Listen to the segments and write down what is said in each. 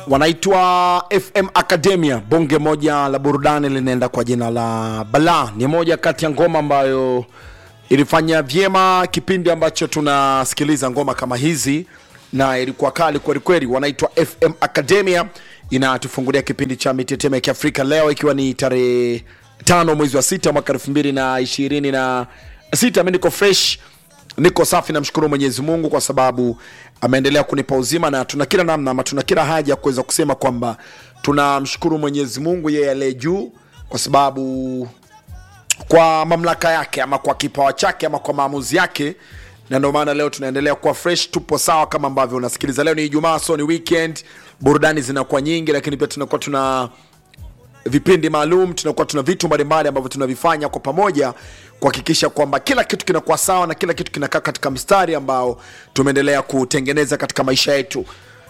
wanaitwa FM Academia, bonge moja la burudani linaenda kwa jina la Bala. Ni moja kati ya ngoma ambayo ilifanya vyema kipindi ambacho tunasikiliza ngoma kama hizi, na ilikuwa kali kwelikweli. Wanaitwa FM Academia, inatufungulia kipindi cha mitetemo ya Kiafrika leo, ikiwa ni tarehe tano mwezi wa sita mwaka elfu mbili na ishirini na sita. Mi niko fresh niko safi, namshukuru Mwenyezi Mungu kwa sababu ameendelea kunipa uzima, na tuna kila namna ama tuna kila haja ya kuweza kusema kwamba tunamshukuru Mwenyezi Mungu yeye aliye juu, kwa sababu kwa mamlaka yake ama kwa kipawa chake ama kwa maamuzi yake, na ndio maana leo tunaendelea kuwa fresh, tupo sawa kama ambavyo unasikiliza. Leo ni Ijumaa, so ni weekend, burudani zinakuwa nyingi, lakini pia tunakuwa tuna vipindi maalum, tunakuwa tuna vitu mbalimbali ambavyo tunavifanya kwa pamoja kuhakikisha kwamba kila kitu kinakuwa sawa na kila kitu kinakaa katika mstari ambao tumeendelea kutengeneza katika maisha yetu.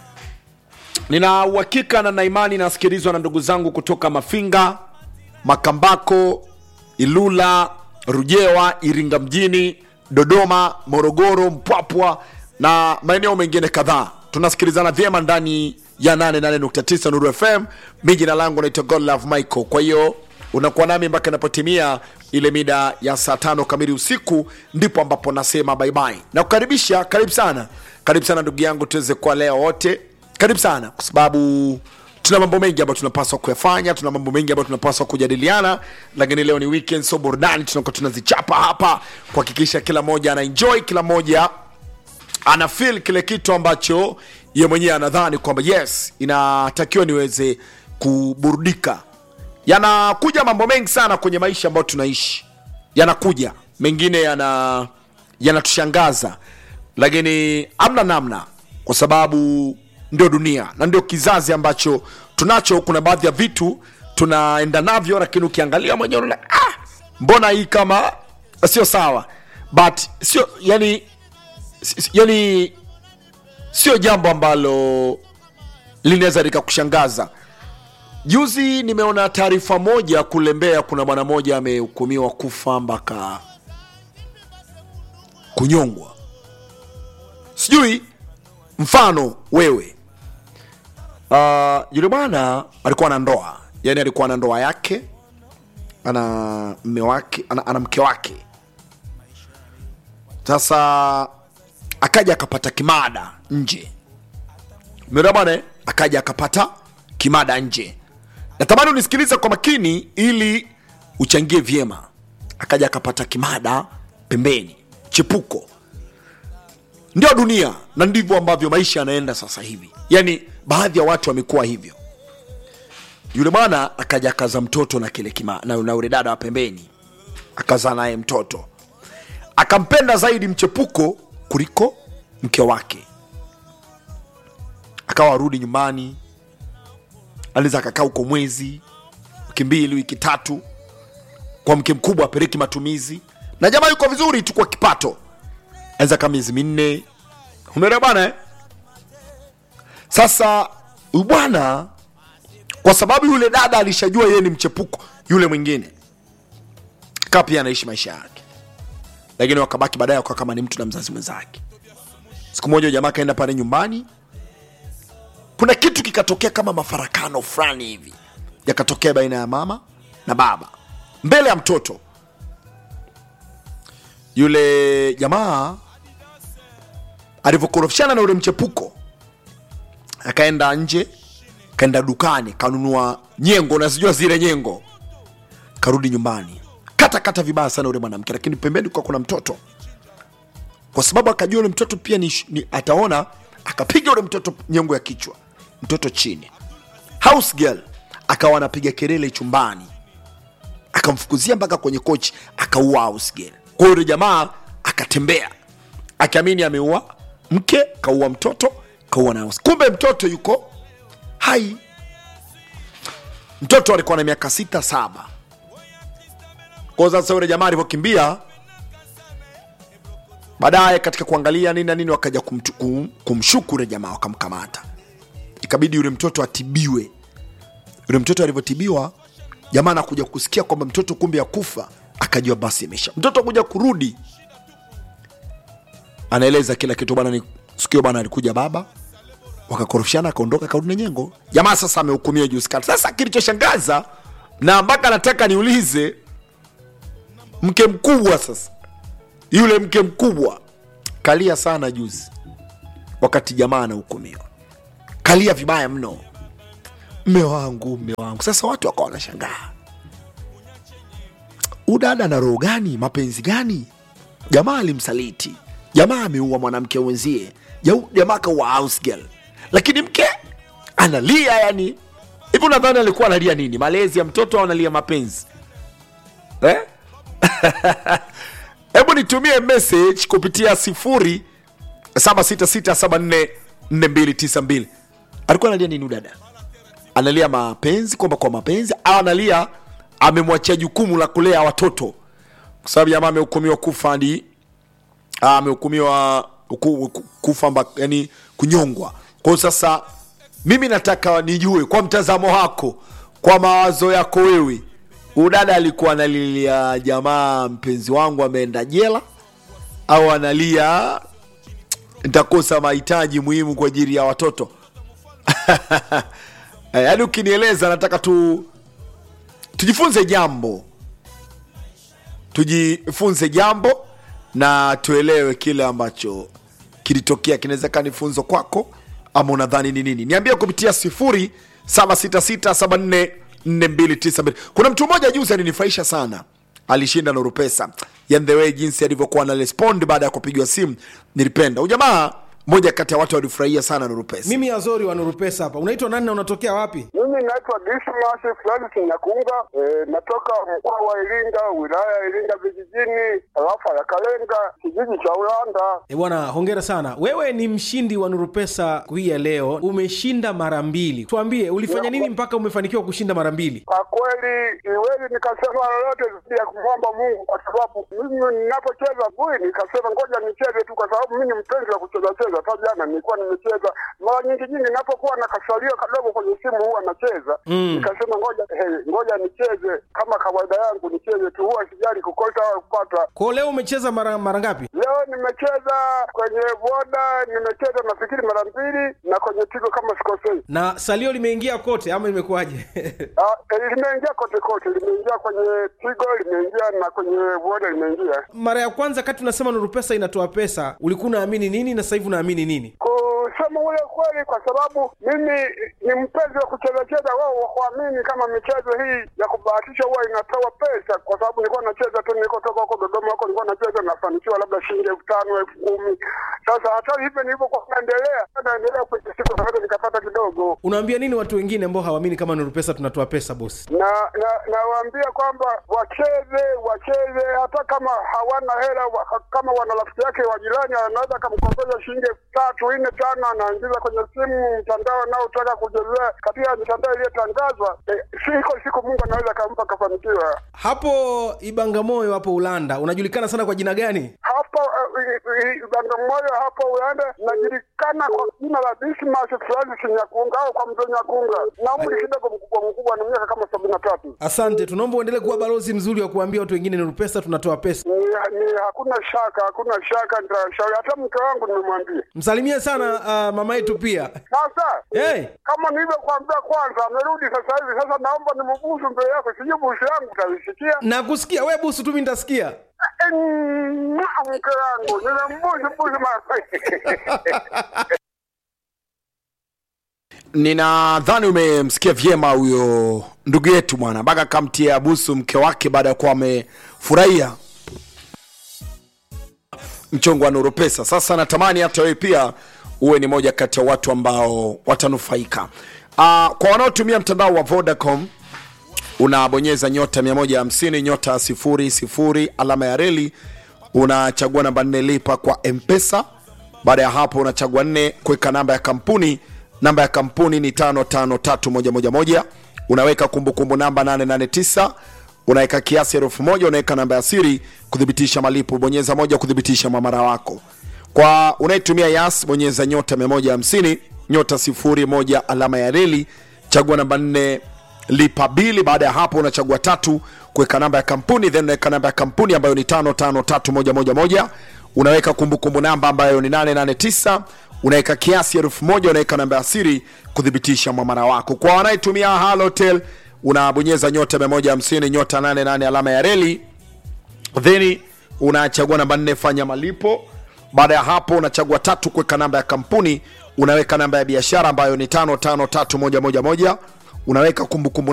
Nina uhakika na na imani nasikilizwa na ndugu zangu kutoka Mafinga, Makambako, Ilula, Rujewa, Iringa mjini, Dodoma, Morogoro, Mpwapwa na maeneo mengine kadhaa. Tunasikilizana vyema ndani ya 88.9 Nuru FM. Mi jina langu naitwa Godlove Michael. Kwa hiyo unakuwa nami mpaka inapotimia ile mida ya saa tano kamili usiku, ndipo ambapo nasema bye bye na kukaribisha. Karibu sana, karibu sana ndugu yangu, tuweze kuwa leo wote. Karibu sana kwa sababu tuna mambo mengi ambayo tunapaswa kuyafanya, tuna mambo mengi ambayo tunapaswa kujadiliana, lakini leo ni weekend, so burudani tunakuwa tunazichapa hapa kuhakikisha kila mmoja ana enjoy, kila mmoja ana feel kile kitu ambacho ye mwenyewe anadhani kwamba yes, inatakiwa niweze kuburudika. Yanakuja mambo mengi sana kwenye maisha ambayo tunaishi, yanakuja mengine yana yanatushangaza, lakini amna namna, kwa sababu ndio dunia na ndio kizazi ambacho tunacho. Kuna baadhi ya vitu tunaenda navyo, lakini ukiangalia mwenyewe unaona ah, mbona hii kama sio sawa, but sio yani si- yani sio jambo ambalo linaweza likakushangaza. Juzi nimeona taarifa moja kule Mbeya, kuna bwana mmoja amehukumiwa kufa mpaka kunyongwa. Sijui mfano wewe, uh, yule bwana alikuwa na ndoa, yani alikuwa na ndoa yake, ana mme wake, ana, ana mke wake. Sasa akaja akapata kimada nje Umeelewa bwana eh? akaja akapata kimada nje natamani unisikilize kwa makini ili uchangie vyema akaja akapata kimada pembeni chepuko ndio dunia na ndivyo ambavyo maisha yanaenda sasa hivi yaani baadhi ya watu wamekuwa hivyo yule bwana akaja akaza mtoto na kile kima na, na ule dada wa pembeni akazaa naye mtoto akampenda zaidi mchepuko kuliko mke wake akawa arudi nyumbani anaweza akakaa huko mwezi wiki mbili wiki tatu kwa mke mkubwa apeleki matumizi na jamaa yuko vizuri tu kwa kipato anaweza kaa miezi minne umeelewa bwana eh? sasa huyu bwana kwa sababu yule dada alishajua yeye ni mchepuko yule mwingine kaa pia anaishi maisha yake lakini wakabaki baadaye wakawa kama ni mtu na mzazi mwenzake siku moja jamaa akaenda pale nyumbani kuna kitu kikatokea kama mafarakano fulani hivi yakatokea baina ya mama na baba mbele ya mtoto yule jamaa alivyokorofishana na yule mchepuko akaenda nje kaenda dukani kanunua nyengo unazijua zile nyengo karudi nyumbani kata kata vibaya sana yule mwanamke lakini pembeni kwa kuna mtoto kwa sababu akajua yule mtoto pia ni, ni ataona akapiga yule mtoto nyengo ya kichwa mtoto chini house girl akawa anapiga kelele chumbani akamfukuzia mpaka kwenye kochi akaua house girl kwa hiyo yule jamaa akatembea akiamini ameua mke kaua mtoto kaua na house kumbe mtoto yuko hai mtoto alikuwa na miaka sita saba kwa hiyo sasa yule jamaa alivyokimbia baadaye katika kuangalia nini na nini wakaja kumtu- kum, kumshuku yule jamaa wakamkamata ikabidi yule mtoto atibiwe yule mtoto alivyotibiwa jamaa anakuja kusikia kwamba mtoto kumbe ya kufa akajua basi imesha mtoto kuja kurudi anaeleza kila kitu bana ni sikio bana alikuja baba wakakorofishana akaondoka karudi na nyengo jamaa sasa amehukumiwa juzi kati sasa kilichoshangaza na mpaka nataka niulize mke mkubwa sasa yule mke mkubwa kalia sana juzi wakati jamaa anahukumiwa kalia vibaya mno mme wangu mme wangu sasa watu wakawa wanashangaa udada na roho gani mapenzi gani jamaa alimsaliti jamaa ameua mwanamke wenzie Jau- jamaa kaua house girl lakini mke analia yani hivi unadhani alikuwa analia nini malezi ya mtoto au analia mapenzi eh? hebu nitumie message kupitia sifuri 766744292 alikuwa analia nini udada analia mapenzi kwamba kwa mapenzi au analia amemwachia jukumu la kulea watoto kwa sababu jamaa amehukumiwa kufa hadi ah, amehukumiwa ku- ku- kufa mba, yani kunyongwa kwao sasa mimi nataka nijue kwa mtazamo wako kwa mawazo yako wewe udada alikuwa analilia jamaa mpenzi wangu ameenda jela au analia nitakosa mahitaji muhimu kwa ajili ya watoto Eh, yaani ukinieleza nataka tu tujifunze jambo tujifunze jambo na tuelewe kile ambacho kilitokea kinawezekana ni funzo kwako ama unadhani ni nini niambie kupitia sifuri 766744292 kuna mtu mmoja juzi alinifurahisha sana alishinda nuru pesa yani the way jinsi alivyokuwa na respond baada ya kupigwa simu nilipenda ujamaa moja kati ya watu walifurahia sana nuru pesa mimi azori wa nuru pesa hapa unaitwa nani na unatokea wapi Mimi naitwa Dismas Francis Nyakunga, e, natoka mkoa wa Iringa, wilaya ya Iringa vijijini, tarafa ya Kalenga, kijiji cha Ulanda. e bwana hongera sana wewe ni mshindi wa nuru pesa hii ya leo umeshinda mara mbili tuambie ulifanya nini mpaka umefanikiwa kushinda mara mbili Kwa kweli siwezi nikasema lolote zaidi ya kumwomba Mungu, kwa sababu mimi ninapocheza bui nikasema ngoja nicheze tu, kwa sababu mimi ni mpenzi wa kucheza cheza. Hata jana nilikuwa nimecheza mara nyingi nyingi, ninapokuwa na kasalio kadogo kwenye simu huwa nacheza Mm. nikasema ngoja hey, ngoja nicheze kama kawaida yangu, nicheze tu, huwa sijali kukosa au kupata. kwao leo umecheza mara mara ngapi Leo nimecheza kwenye boda, nimecheza nafikiri mara mbili, na kwenye tigo kama sikosei. na salio limeingia kote ama imekuwaje Ah, eh, limeingia kote kote, limeingia kwenye tigo, limeingia na kwenye boda limeingia. mara ya kwanza kati unasema nuru pesa inatoa pesa ulikuwa unaamini nini na sasa hivi unaamini nini Kusema ule kweli, kwa sababu mimi ni mpenzi wa kucheza cheza, wao wakuamini kama michezo hii ya kubahatisha huwa inatoa pesa, kwa sababu nilikuwa nacheza tu, nilikotoka huko Dodoma huko nilikuwa nacheza, nafanikiwa labda shilingi elfu tano elfu kumi Sasa hata hivyo nilivyokuwa naendelea naendelea kwenye siku naweza nikapata kidogo unaambia nini watu wengine ambao hawaamini kama nuru pesa tunatoa pesa bosi na na nawaambia kwamba wacheze wacheze, hata kama hawana hela wa, kama wana rafiki yake wa jirani anaweza akamkopesha shilingi elfu tatu nne tano, anaingiza kwenye simu mtandao anaotaka kuchezea katika mitandao iliyotangazwa. Eh, siko siku Mungu anaweza akampa akafanikiwa. hapo ibangamoyo hapo ulanda unajulikana sana kwa jina gani Hapo uh, Bagamoyo hapo Ulanda najulikana kwa jina la Dismas Francis Nyakunga au kwa mzee Nyakunga, na umri kidogo mkubwa mkubwa, ni miaka kama sabini na tatu. asante tunaomba uendelee kuwa balozi mzuri wa kuambia watu wengine nuru pesa tunatoa pesa ni, ni hakuna shaka, hakuna shaka, nitashauri hata mke wangu nimemwambia. msalimie sana uh, mama yetu pia Sasa hey, kama nilivyokuambia kwanza, amerudi sasa hivi. Sasa naomba nimubusu mbele yako, sijui busu yangu utaisikia. nakusikia we busu tu mi nitasikia Eh, mwah, Mke wangu nimembusu busu mara ninadhani umemsikia vyema huyo ndugu yetu bwana mpaka kamtia busu mke wake baada ya kuwa amefurahia mchongo wa nuru pesa sasa natamani hata wewe pia uwe ni moja kati ya watu ambao watanufaika uh, kwa wanaotumia mtandao wa vodacom unabonyeza nyota 150 nyota 00 alama ya reli unachagua namba 4 lipa kwa mpesa baada ya hapo unachagua 4 kuweka namba ya kampuni namba ya kampuni ni 553111 unaweka kumbukumbu namba 889 unaweka kiasi elfu moja unaweka namba ya siri kuthibitisha malipo bonyeza moja kuthibitisha mwamara wako kwa unayetumia yas bonyeza nyota 150 nyota 01 alama ya reli chagua namba 4 lipa bili baada ya hapo unachagua tatu kuweka namba ya kampuni then unaweka namba ya kampuni ambayo ni 553111 unaweka kumbukumbu namba ambayo ni 889 unaweka kiasi elfu moja unaweka namba ya siri kuthibitisha mwamara wako kwa wanayetumia halotel unabonyeza nyota 150 nyota 88 alama ya reli then unachagua namba nne fanya malipo baada ya hapo unachagua tatu kuweka namba ya kampuni unaweka namba ya biashara ambayo ni tano tano tatu moja moja moja unaweka kumbukumbu